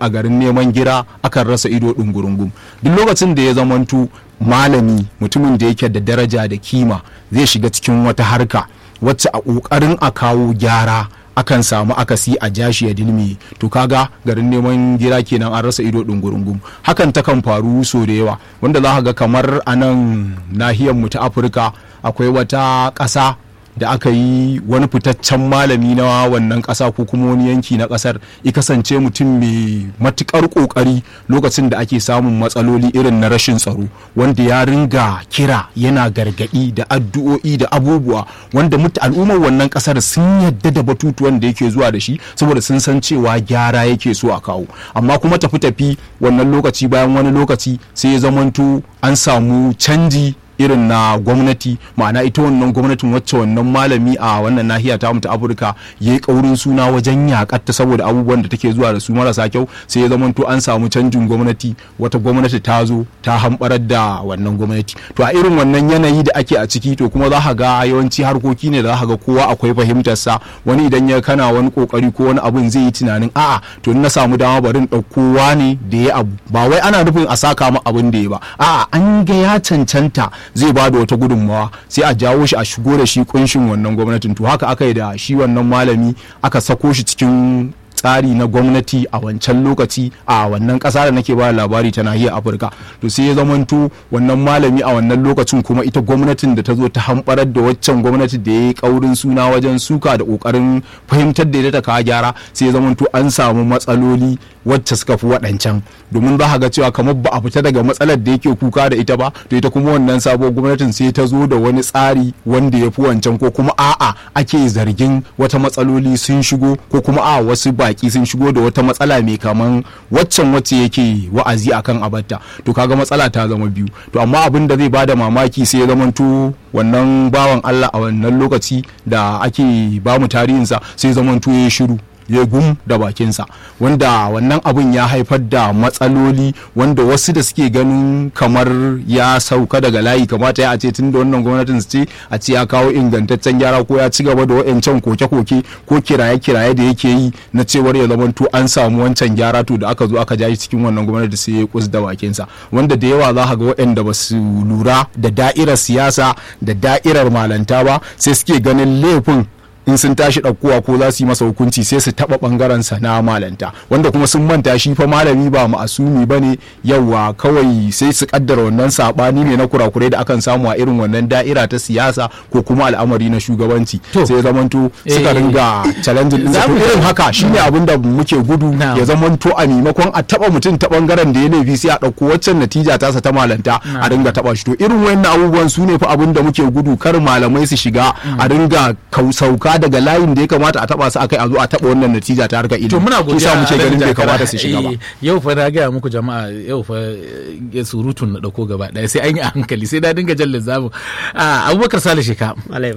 a garin neman gira akan rasa ido ɗungurungum duk lokacin da ya zamantu malami mutumin da yake da daraja da kima zai shiga cikin wata harka wacce a ƙoƙarin a kawo gyara akan samu akasi a jashi ya dilmi to kaga garin neman gira kenan an rasa ido ɗungurungum hakan takan faru so da yawa wanda za ga kamar a nan nahiyar mu ta afirka akwai wata ƙasa da aka yi wani fitaccen malami na wannan ƙasa ko kuma wani yanki na ƙasar ya kasance mutum mai matuƙar ƙoƙari lokacin da ake samun matsaloli irin na rashin tsaro wanda ya ringa kira yana gargaɗi da addu'o'i da abubuwa wanda al'ummar wannan ƙasar sun yadda da batutuwan da yake zuwa da shi saboda sun san cewa gyara yake so a kawo amma kuma tafi tafi wannan lokaci bayan wani lokaci sai ya zamanto an samu canji irin na gwamnati ma'ana ita wannan gwamnatin wacce wannan malami a wannan nahiya ta ta afirka ya yi kaurin suna wajen yakatta saboda abubuwan da take zuwa da su marasa kyau sai ya zamanto an samu canjin gwamnati wata gwamnati ta zo ta hamɓarar da wannan gwamnati to a irin wannan yanayi da ake a ciki to kuma za ka ga yawanci harkoki ne da za ka ga kowa akwai fahimtar sa wani idan ya kana wani kokari ko wani abun zai yi tunanin a'a to in na samu dama bari in ɗauko ne da ya abu ba wai ana nufin a saka mu abin da ya ba a'a an ga ya cancanta zai ba da wata gudunmawa sai a jawo shi a shigo da shi kunshin wannan gwamnatin to haka aka yi da shi wannan malami aka sako shi cikin tsari na gwamnati a wancan lokaci a wannan ƙasa da nake ba labari ta nahiyar afirka to sai ya zamanto wannan malami a wannan lokacin kuma ita gwamnatin da ta zo ta hamɓarar da waccan gwamnati da ya yi ƙaurin suna wajen suka da ƙoƙarin fahimtar da ta kawo gyara sai ya zamanto an samu matsaloli wacce suka fi waɗancan domin za ga cewa kamar ba a fita daga matsalar da yake kuka da ita ba to ita kuma wannan sabuwar gwamnatin sai ta zo da wani tsari wanda ya fi wancan ko kuma a'a ake zargin wata matsaloli sun shigo ko kuma a wasu baki sun shigo da wata matsala mai kaman waccan wacce yake wa'azi akan abatta to kaga matsala ta zama biyu to amma abin da zai bada mamaki sai ya zamanto wannan bawan Allah a wannan lokaci da ake bamu tarihinsa sai zamanto ya shiru ya gum da bakinsa wanda wannan abun ya haifar da matsaloli wanda wasu da suke ganin kamar ya sauka daga layi kamata ya ce tun da wannan gwamnatin su ce a ce ya kawo ingantaccen gyara ko ya ci gaba da wa'ancan koke-koke ko kiraye-kiraye da yake yi na cewar ya zamanto an samu wancan gyara to da aka zo aka ja shi cikin wannan gwamnati sai ya kus da bakinsa wanda da yawa za ka ga waɗanda ba su lura da da'irar siyasa da da'irar malanta ba sai suke ganin laifin in sun tashi ɗaukowa ko za su yi masa hukunci sai su taɓa ɓangaren sa na malanta wanda kuma sun manta shi fa malami ba ma'asumi ba ne yawa kawai sai su kaddara wannan saɓani ne na kurakurai da akan samu a irin wannan da'ira ta siyasa ko kuma al'amari na shugabanci sai zamanto suka ringa challenge din su irin haka shine abin da muke gudu ya zamanto a maimakon a taɓa mutum ta ɓangaren da ya laifi sai a ɗauko waccan natija tasa ta malanta a ringa taɓa shi to irin wayannan abubuwan su ne fa abin da muke gudu kar malamai su shiga a ringa sauka daga layin da ya kamata a taba su akai a zo a taba wannan natija ta harkar ilimi to muna godiya muke ganin bai kamata su shiga ba yau fa na gaya muku jama'a yau fa surutun na dauko gaba daya sai an yi a hankali sai na dinga jallin zamu abubakar sale sheka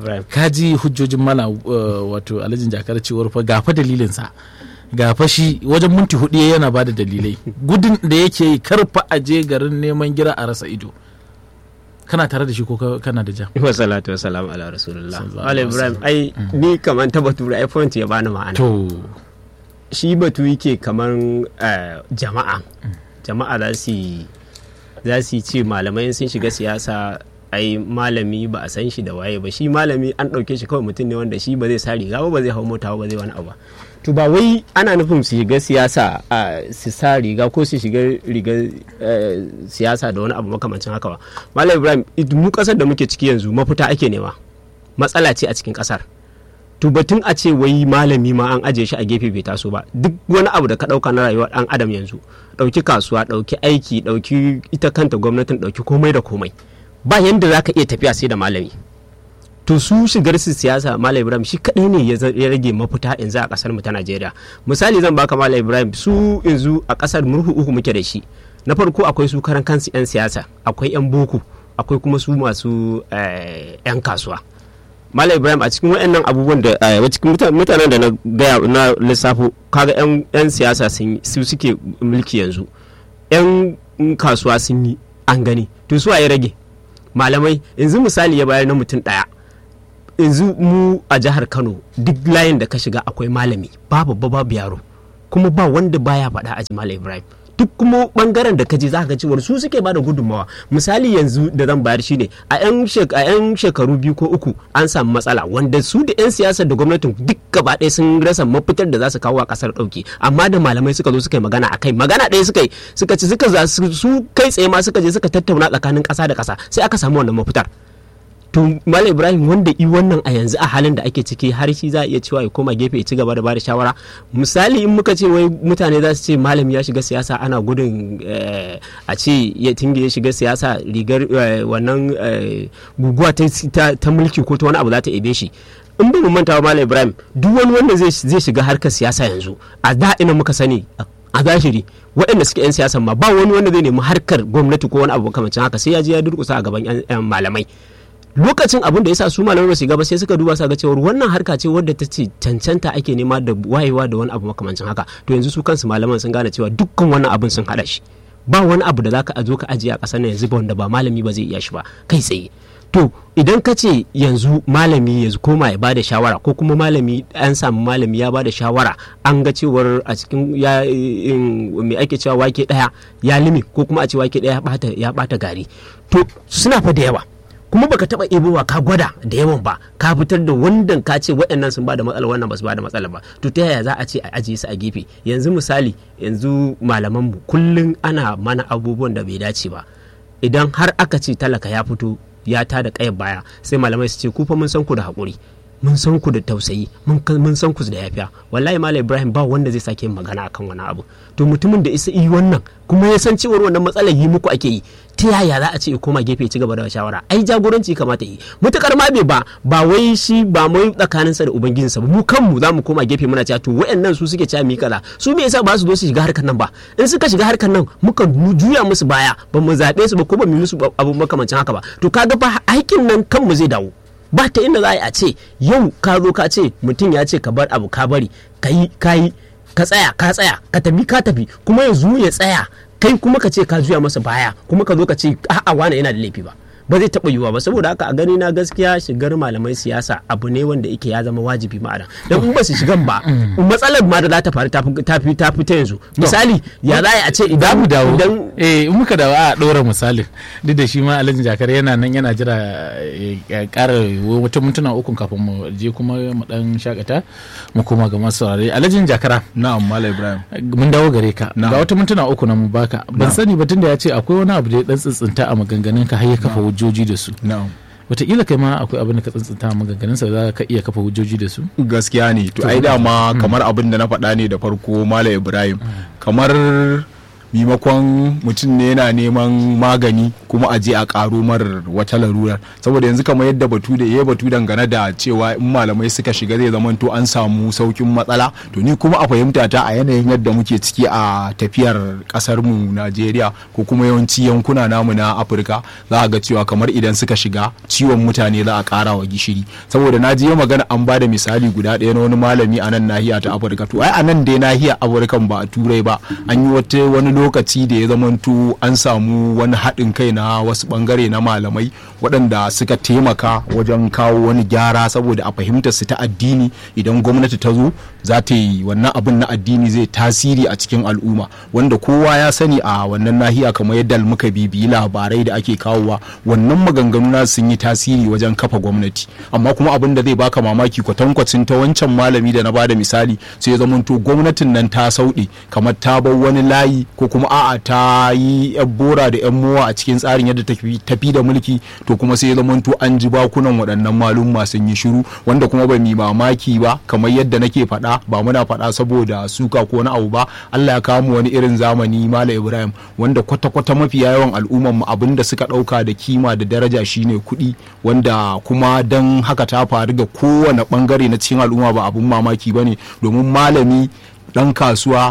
ka ji hujjojin mana wato alhajin jakar cewar fa gafa dalilin sa ga fashi wajen minti hudu yana ba da dalilai gudun da yake karfa aje garin neman gira a rasa ido kana tare da shi ko kana da ja wa salatu wa salam ala rasulullah wala ibrahim ai ni kaman ta batu ai point ya bani ma'ana to shi batu yake kaman jama'a jama'a za su za su ce malamai sun shiga siyasa ai malami ba a san shi da waye ba shi malami an ɗauke shi kawai mutum ne wanda shi ba zai sa riga ba ba zai hau mota ba zai wani abu to ba wai ana nufin su shiga siyasa su sa riga ko su shiga riga siyasa da wani abu makamancin haka ba malam ibrahim mu kasar da muke ciki yanzu mafita ake nema matsala ce a cikin kasar to batun a ce wai malami ma an ajiye shi a gefe bai taso ba duk wani abu da ka dauka na rayuwar dan adam yanzu dauki kasuwa dauki aiki dauki ita kanta gwamnatin dauki komai da komai ba yanda za ka iya tafiya sai da malami to su shigar su siyasa malam ibrahim shi kadai ne ya rage mafita yanzu a kasar mu ta najeriya misali zan baka malam ibrahim su yanzu a kasar murhu uku muke da shi na farko akwai su karan kansu yan siyasa akwai yan boko akwai kuma su masu yan kasuwa malam ibrahim a cikin waɗannan abubuwan da a cikin mutanen da na gaya na lissafo kaga yan siyasa su suke mulki yanzu yan kasuwa sun yi an gani to su ya rage malamai yanzu misali ya bayar na mutum ɗaya yanzu mu a jihar kano duk layin da ka shiga akwai malami babu babu yaro kuma ba wanda baya faɗa a Jamal Ibrahim duk kuma bangaren da kaje za ka ga cewar su suke bada gudunmawa misali yanzu da zan bayar shine a yan a yan shekaru biyu ko uku an samu matsala wanda su da yan siyasar da gwamnatin duk gaba ɗaya sun rasa mafitar da za su kawo a kasar ɗauki amma da malamai suka zo suka yi magana akai magana ɗaya suka yi suka ci suka za su kai tsaye ma suka je suka tattauna tsakanin ƙasa da ƙasa sai aka samu wannan mafitar to malam ibrahim wanda i wannan a yanzu a halin da ake ciki har shi za a iya cewa ya koma gefe ya ci gaba da bada shawara misali in muka ce wai mutane za su ce malami ya shiga siyasa ana gudun a ce ya tinge ya shiga siyasa rigar wannan guguwa ta mulki ko ta wani abu za ta ebe shi in ba mu manta wa malam ibrahim duk wani wanda zai shiga harkar siyasa yanzu a da ina muka sani a zahiri waɗanda suke 'yan siyasan ma ba wani wanda zai nemi harkar gwamnati ko wani abu makamancin haka sai ya je ya durkusa a gaban 'yan malamai lokacin abin da ya sa su malamai su gaba sai suka duba sa ga cewa wannan harka ce wadda ta ce cancanta ake nema da wayewa da wani abu makamancin haka to yanzu su kansu malaman sun gane cewa dukkan wannan abin sun hada shi ba wani abu da zaka zo ka ajiye a ƙasar nan yanzu ba wanda ba malami ba zai iya shi ba kai tsaye to idan ka ce yanzu malami ya koma ya bada shawara ko kuma malami an samu malami ya bada shawara an ga cewar a cikin ya mai ake cewa wake daya ya limi ko kuma a ce wake daya ya bata gari to suna fa da yawa kuma baka taba ebowa ka gwada da yawan ba ka fitar da wanda ka ce waɗannan sun bada matsala wannan ba su bada matsala ba to ta yaya za a ce a ajiye su a gefe yanzu misali yanzu malaman mu kullun ana mana abubuwan da bai dace ba idan har aka ce talaka ya fito ya ta da kayan baya sai malamai su ce ku fa mun san ku da haƙuri mun san ku da tausayi mun san ku da yafiya wallahi malam ibrahim ba wanda zai sake magana akan wani abu to mutumin da isa yi wannan kuma ya san cewar wannan matsalar yi muku ake yi ta yaya za a ce koma gefe ci gaba da shawara ai jagoranci kamata yi mutukar ma bai ba ba wai shi ba mai tsakanin sa da ubangijinsa ba mu kanmu za mu koma gefe muna cewa to wayannan su suke cewa mi kaza su me yasa ba su zo su shiga harkar nan ba in suka shiga harkar nan muka juya musu baya ba mu zabe su ba ko ba mu musu abu makamancin haka ba to kaga fa aikin nan kanmu zai dawo ba ta inda za a ce yau ka zo ka ce mutum ya ce ka bar abu ka bari ka yi ka yi ka tsaya ka tsaya ka tafi ka tafi kuma yanzu ya tsaya kai kuma ka ce ka juya masa baya kuma ka zo ka ce a'a wane yana da laifi ba ba zai taɓa yiwuwa ba saboda haka a gani na gaskiya shigar malamai siyasa abu ne wanda yake ya zama wajibi ma'ana dan in ba su shigan ba matsalar ma da za ta faru ta fi ta fi ta yanzu misali ya za a ce idan mu dawo eh in muka dawo a ɗora misalin duk da shi ma alhaji jakar yana nan yana jira ya ƙara wata mintuna uku kafin mu je kuma mu dan shakata mu koma ga masu saurare alhaji jakara na'am malam ibrahim mun dawo gare ka ga wata mintuna uku na mu baka ban sani ba tunda ya ce akwai wani abu da ya dan tsintsinta a maganganun ka har ya kafa hujjoji da su wataƙila kai ma akwai abin da ka tsantsanta maganganun sa za ka iya kafa hujjoji da su gaskiya ne to ai dama kamar abin da na faɗa ne da farko malam ibrahim kamar maimakon mutum ne yana neman magani kuma a je a karo mar wata larurar saboda yanzu kamar yadda batu da ya batu dangane da cewa in malamai suka shiga zai zama to an samu saukin matsala to ni kuma a fahimta ta a yanayin yadda muke ciki a tafiyar kasar mu Najeriya ko kuma yawanci yankuna namu na Afirka za a ga cewa kamar idan suka shiga ciwon mutane za a kara wa gishiri saboda na je magana an bada misali guda ɗaya na wani malami a nan nahiya ta Afirka to ai a nan dai nahiyar Afirka ba a turai ba an yi wata wani lokaci da ya zamanto an samu wani haɗin kai na wasu ɓangare na malamai waɗanda suka taimaka wajen kawo wani gyara saboda a fahimtar su ta addini idan gwamnati ta zo za ta yi wannan abin na addini zai tasiri a cikin al'umma wanda kowa ya sani a wannan nahiya kamar yadda muka bibiyi labarai da ake kawowa wannan maganganu na sun yi tasiri wajen kafa gwamnati amma kuma abin da zai baka mamaki kwatankwacin ta wancan malami da na bada misali sai ya zamanto gwamnatin nan ta sauɗe kamar ta bar wani layi ko kuma a'a ta yi yan bora da yan mowa a cikin tsarin yadda tafi da mulki to kuma sai ya zamanto an ji bakunan waɗannan malum sun yi shiru wanda kuma ba mi mamaki ba kamar yadda nake faɗa ba muna faɗa saboda suka ko wani abu ba Allah ya kawo mu wani irin zamani Malam Ibrahim wanda kwata-kwata mafi yawan al'umman mu abin da suka ɗauka da kima da daraja shine kuɗi wanda kuma dan haka ta faru ga kowane bangare na cikin al'umma ba abun mamaki bane domin malami ɗan kasuwa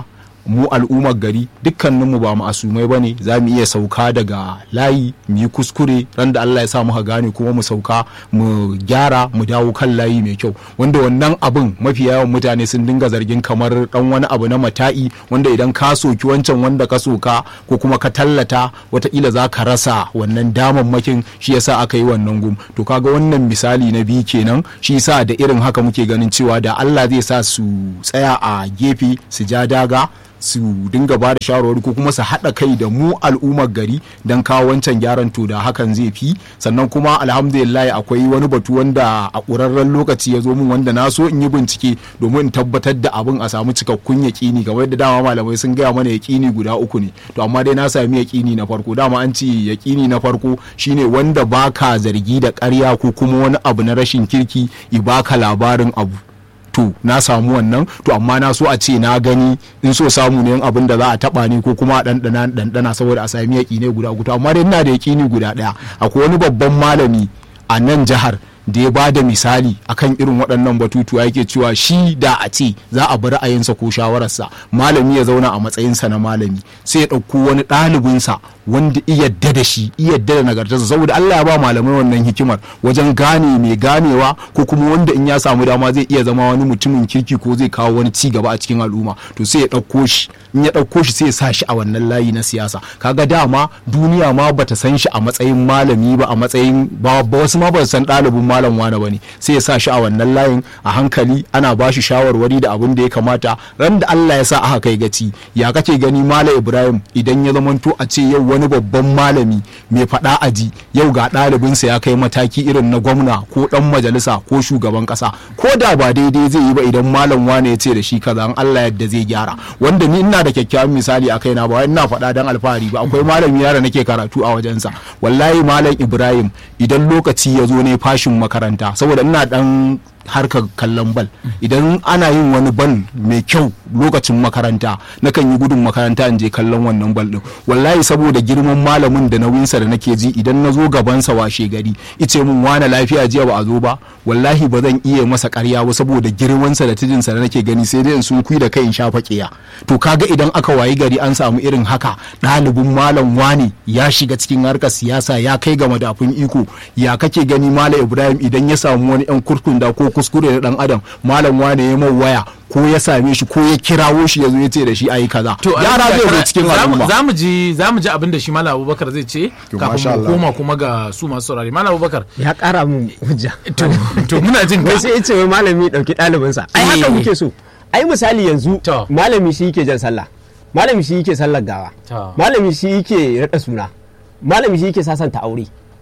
mu al'ummar gari dukkaninmu ba ma'asumai ba ne za mu iya sauka daga layi mu yi kuskure ran da Allah ya sa muka gane kuma mu sauka mu gyara mu dawo kan layi mai kyau wanda wannan abin mafi yawan mutane sun dinga zargin kamar dan wani abu na mata'i wanda idan ka soki wancan wanda ka soka ko kuma ka tallata wataƙila za ka rasa wannan damammakin shi yasa aka yi wannan gum to kaga wannan misali na biyu kenan shi yasa da irin haka muke ganin cewa da Allah zai sa su tsaya a gefe su ja daga su dinga ba da shawarwari ko kuma su haɗa kai da mu al'ummar gari don kawo wancan gyaran to da hakan zai fi sannan kuma alhamdulillah akwai wani batu wanda a ƙurarren lokaci ya zo min wanda na so in yi bincike domin in tabbatar da abin a samu cikakkun yaƙini kamar yadda dama malamai sun gaya mana yaƙini guda uku ne to amma dai na sami yaƙini na farko dama an ce yaƙini na farko shine wanda baka zargi da ƙarya ko kuma wani abu na rashin kirki i baka labarin abu to na samu wannan to amma na so a ce na gani in so samu ne abin da za a taba ni ko kuma a ɗanɗana ɗanɗana saboda a sami yaƙi ne guda guda amma dai ina da yaƙini guda ɗaya akwai wani babban malami a nan jihar da ya bada misali akan irin waɗannan batutuwa yake cewa shi da a ce za a bi ra'ayinsa ko shawararsa malami ya zauna a matsayinsa na malami sai ya ɗauko wani ɗalibinsa wanda iyadda da shi iyadda da nagartarsa saboda Allah ya ba malamai wannan hikimar wajen gane mai ganewa ko kuma wanda in ya samu dama zai iya zama wani mutumin kirki ko zai kawo wani ci gaba a cikin al'umma to sai ya ɗauko shi in ya ɗauko shi sai ya sa shi a wannan layi na siyasa kaga dama duniya ma bata san shi a matsayin malami ba a matsayin ba wasu ma ba san ɗalibin malam wane bane sai ya sa shi a wannan layin a hankali ana ba shi shawarwari da abin da ya kamata ran da Allah ya sa aka kai gaci ya kake gani malam Ibrahim idan ya zamanto a ce yau wani babban malami mai faɗa aji yau ga ɗalibinsa ya kai mataki irin na gwamna ko ɗan majalisa ko shugaban ƙasa ko da ba daidai zai yi ba idan malam wane ya ce da shi kaza an Allah yadda zai gyara wanda ni ina da kyakkyawan misali a kaina ba wai ina faɗa dan alfahari ba akwai malami yara nake karatu a wajensa wallahi malam Ibrahim idan lokaci ya zo ne fashin makaranta saboda ina dan harkar kallon bal idan ana yin wani bal mai kyau lokacin makaranta nakan yi gudun makaranta in je kallon wannan bal din wallahi saboda girman malamin da nauyinsa da nake ji idan na zo gabansa washe gari ice mun wane lafiya jiya ba a zo ba wallahi ba zan iya masa karya ba saboda girmansa da tijinsa da nake gani sai dai in sun kui da kai in shafa kiya to kaga idan aka wayi gari an samu irin haka ɗalibin malam wani ya shiga cikin harkar siyasa ya kai ga madafun iko ya kake gani malam ibrahim idan ya samu wani yan kurkunda ko kuskure na dan adam malam wane ya mau waya ko ya same shi ko ya kirawo shi ya zo ya ce da shi ayi kaza yara zai zo cikin al'umma za mu ji za mu ji abin da shi malam abubakar zai ce kafin mu koma kuma ga su masu saurari malam abubakar ya kara mun hujja to to muna jin wai sai ya ce wai malami dauki ɗalibinsa ai haka muke so ai misali yanzu malami shi yake jan sallah malami shi yake sallar gawa malami shi yake rada suna malami shi yake sasanta aure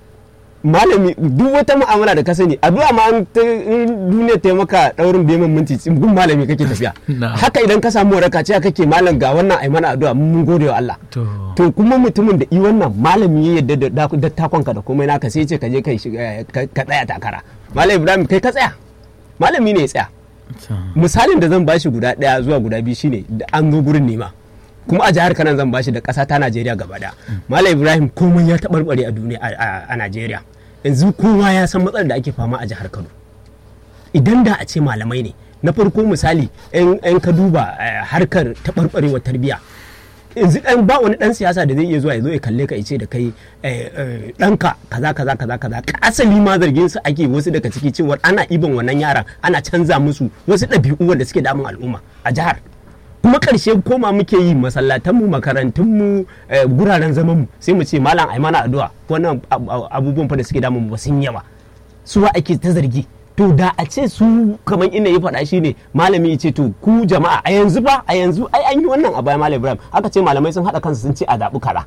malami duk wata mu'amala da ka sani addu'a ma an duniya ta maka daurin bemin minti gun malami kake tafiya haka idan ka samu waraka cewa kake malam ga wannan ai mana addu'a mun gode wa Allah to kuma mutumin da i wannan malami ya yadda da takonka da komai naka sai ce ka je kai ka tsaya takara malam Ibrahim kai ka tsaya malami ne ya tsaya misalin da zan bashi guda daya zuwa guda biyu shine da an zo gurin nema kuma a jihar kanan zan bashi da ƙasa ta najeriya gaba da malam ibrahim komai ya taɓarɓare a duniya a najeriya yanzu kowa ya san matsalar da ake fama a jihar kano idan da a ce malamai ne na farko misali yan ka duba harkar taɓarɓarewar tarbiyya yanzu dan ba wani dan siyasa da zai iya zuwa ya zo ya kalle ka ya ce da kai ɗanka kaza kaza kaza kaza asali ma zargin su ake wasu daga ciki cewa ana ibin wannan yaran ana canza musu wasu ɗabi'u wanda suke damun al'umma a jihar kuma karshe koma muke yi masallatanmu makarantunmu guraren zamanmu sai mu ce malam ai mana addu'a wannan abubuwan fa da suke damun ba sun yawa su wa ake ta zargi to da a ce su kamar ina ya faɗa shi ne malami ya ce to ku jama'a a yanzu ba a yanzu ai an yi wannan a baya malam ibrahim aka ce malamai sun haɗa kansu sun ce a zaɓi kara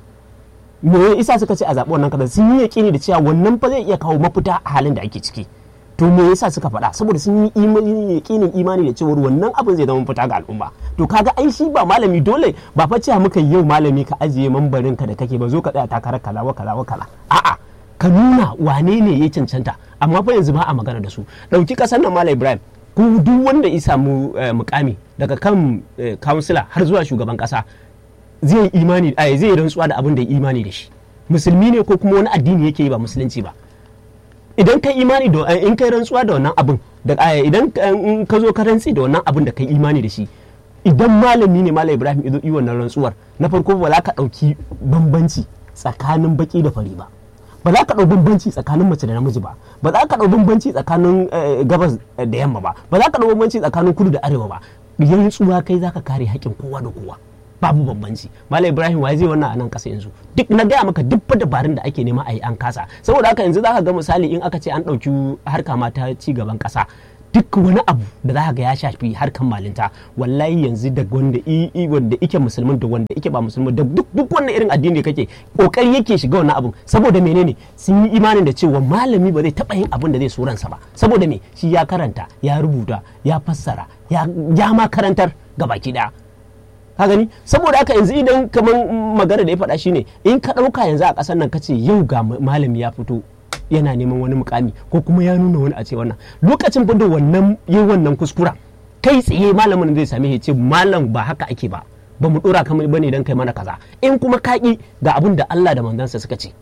me isa suka ce a zaɓi wannan kaza sun yi yaƙini da cewa wannan fa zai iya kawo mafita a halin da ake ciki to me yasa suka faɗa saboda sun yi imani yaƙinin imani da cewa wannan abin zai zama fita ga al'umma to kaga ai shi ba malami dole ba fa cewa muka yau malami ka ajiye mambarin ka da kake ba zo ka tsaya takarar kaza wa kaza wa kaza a'a ka nuna wane ne ya cancanta amma fa yanzu ba a magana da su dauki kasar nan malam ibrahim ku duk wanda ya samu mukami daga kan kansila har zuwa shugaban kasa zai imani zai rantsuwa da abin da ya imani da shi musulmi ne ko kuma wani addini yake yi ba musulunci ba idan ka imani da in kai rantsuwa da wannan abin da idan ka zo ka rantsi da wannan abin da kai imani da shi idan malami ne malam ibrahim izo yi wannan rantsuwar na farko ba za ka ɗauki bambanci tsakanin baki da fari ba ba za ka ɗau bambanci tsakanin mace da namiji ba ba za ka ɗau bambanci tsakanin gabas da yamma ba ba za ka ɗau bambanci tsakanin kudu da arewa ba rantsuwa kai za ka kare haƙƙin kowa da kowa babu bambanci malam ibrahim wa zai wannan a nan kasa yanzu duk na gaya maka duk dabarun da ake nema a yi an kasa saboda haka yanzu zaka ga misali in aka ce an ɗauki harka ma ta ci gaban kasa duk wani abu da za ga ya shafi harkan malinta wallahi yanzu da wanda i wanda ike musulmin da wanda ike ba musulmin da duk duk wannan irin addini kake kokari yake shiga wannan abun saboda menene sun yi imanin da cewa malami ba zai taba yin abin da zai so ransa ba saboda me shi ya karanta ya rubuta ya fassara ya ma karantar gabaki daya ka gani saboda haka yanzu idan kamar magana da ya faɗa shine in ka ɗauka yanzu a ƙasar nan kace yau ga malami ya fito yana neman wani mukami ko kuma ya nuna wani a ce wannan lokacin da wannan yi wannan kuskura kai tsaye malamin zai same ya ce malam ba haka ake ba ba mu dora kamar bane dan kai mana kaza in kuma kaki ga abin da Allah da manzansa suka ce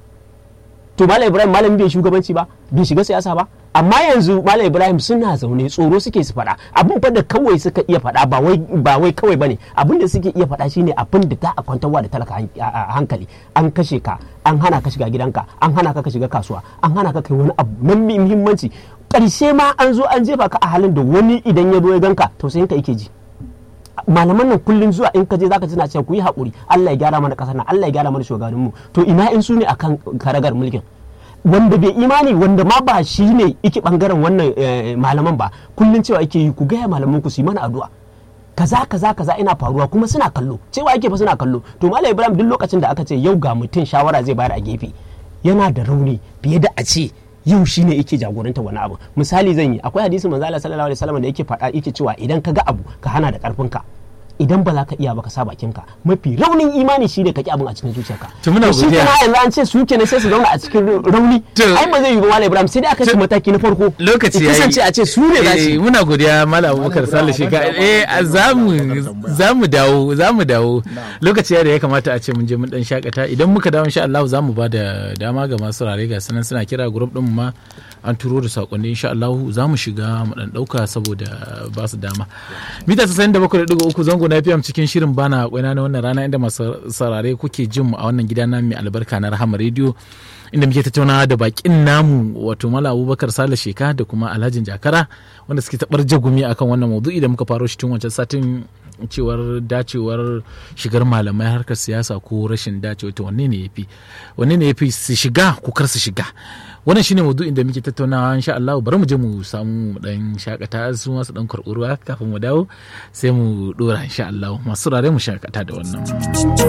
to malam Ibrahim malami bai shugabanci ba bai shiga siyasa ba amma yanzu malam Ibrahim suna zaune tsoro suke su faɗa abin fa da kawai suka iya faɗa ba wai ba wai kawai bane abin da suke iya faɗa shine abin da ta kwantarwa da talaka hankali an kashe ka an hana ka shiga gidanka an hana ka ka shiga kasuwa an hana ka kai wani abu nan muhimmanci karshe ma an zo an jefa ka a halin da wani idan ya zo ya ganka tausayin ka yake ji malaman nan kullun zuwa in ka je zaka tana cewa ku yi haƙuri Allah ya gyara mana ƙasar nan Allah ya gyara mana shugabanninmu to ina in su ne akan karagar mulkin wanda bai imani wanda ma ba shi ne iki bangaren wannan malaman ba kullun cewa ake yi ku gaya malaman ku su yi mana addu'a kaza kaza kaza ina faruwa kuma suna kallo cewa ake fa suna kallo to malam ibrahim duk lokacin da aka ce yau ga mutum shawara zai bayar a gefe yana da rauni fiye da a ce yau shine yake jagoranta wani abu misali zan yi akwai hadisi manzo Allah sallallahu alaihi wasallam da yake faɗa yake cewa idan ka ga abu ka hana da karfin ka idan ba za ka iya ba ka sa bakin ka mafi raunin imani shi ne ka ki abin a cikin zuciyarka to muna shi godiya kana yanzu an ce su kenan sai su zauna a cikin rauni To- ai ba zai yi ba malam ibrahim sai dai aka ce mataki na farko lokaci ya yayi kasance a ce su ne za su Eh, yi. muna godiya malam abubakar sale shika eh za mu za mu dawo za mu dawo lokaci ya da ya kamata a ce mun je mun dan shakata idan muka dawo insha Allah za mu ba da dama ga masu rare ga sanan suna kira group din mu ma an turo da sakonni insha Allah za mu shiga mu dan dauka saboda ba su dama mita 97.3 zango na FM cikin shirin bana kwaina na wannan rana inda masu sarare kuke jin mu a wannan gida na mai albarka na Rahama Radio inda muke tattaunawa da bakin namu wato Malam Abubakar Sale Sheka da kuma Alhajin Jakara wanda suke tabar jagumi akan wannan maudu'i da muka faro shi tun wancan satin cewar dacewar shigar malamai harkar siyasa ko rashin dacewa to wanne ne yafi wanne ne yafi su shiga ko kar su shiga wannan shine maudu'in da muke tattaunawa insha Allah bari mu je mu samu mu dan shakata su masu dan karɓi ruwa kafin mu dawo sai mu dora insha Allah masu rare mu shakata da wannan